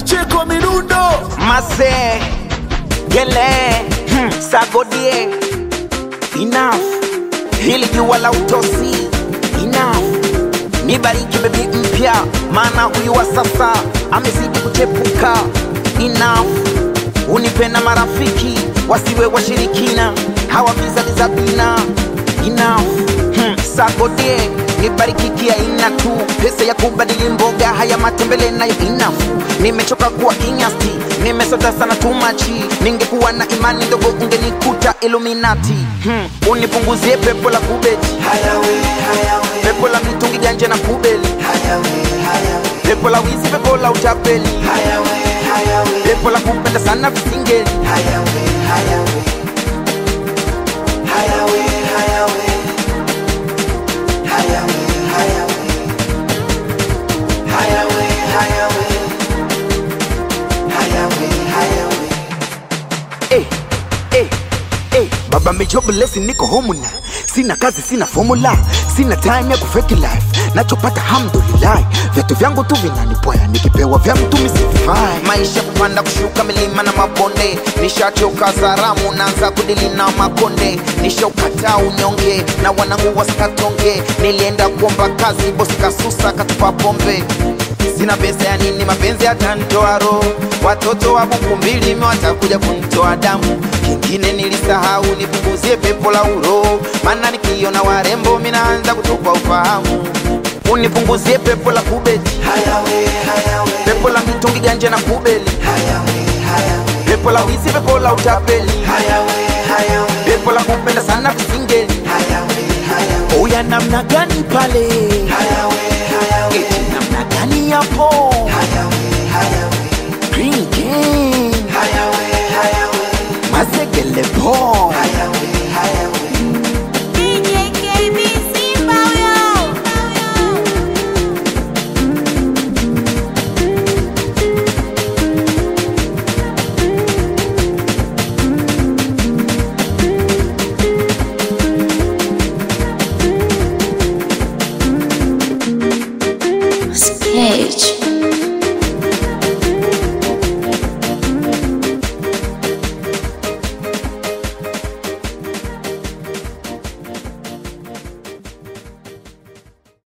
Pacheco Mirundo Mase Gele hmm, Sagodie Enough Hili jua la utosi Enough Nibariki bebi mpya Maana huyu wa sasa Amezidi kuchepuka Enough Unipe na marafiki Wasiwe washirikina Hawa vizaliza bina Enough hmm, Sagodie nibariki kia ina tu pesa ya kubadili mboga haya matembele nayo inafu nimechoka kuwa kinyasti nimesota sana tumachi ningekuwa na imani ndogo ungenikuta iluminati hmm. unipunguzie pepo la kubeti pepo la mitungi ganje na kubeli pepo la wizi pepo la utapeli pepo la kupenda sana visingeli eh, eh, eh. baba mejoblesi niko homuna sina kazi sina formula sina time ya kufeki life nachopata hamdulillah vitu vyangu tu vinanipoya nikipewa vya mtu misifai maisha kupanda kushuka milima na mabonde nishachoka zaramu naanza kudili na makonde nishaukataa unyonge na wanangu wasikatonge nilienda kuomba kazi bosi kasusa katupa pombe sina pesa ya nini mapenzi yatanitoa roho watoto wa buku mbili watakuja kunitoa damu kingine nilisahau nipunguzie pepo la uro maana nikiona warembo minaanza kutupa ufahamu unipunguzie pepo la kubeti pepo la mitungi ganje na kubeli pepo la wizi pepo la utapeli pepo la kupenda sana visingeli Oya namna gani pale eti namna gani yapo Green Gang mazegele po DJ KB Simba huyo. Sketch.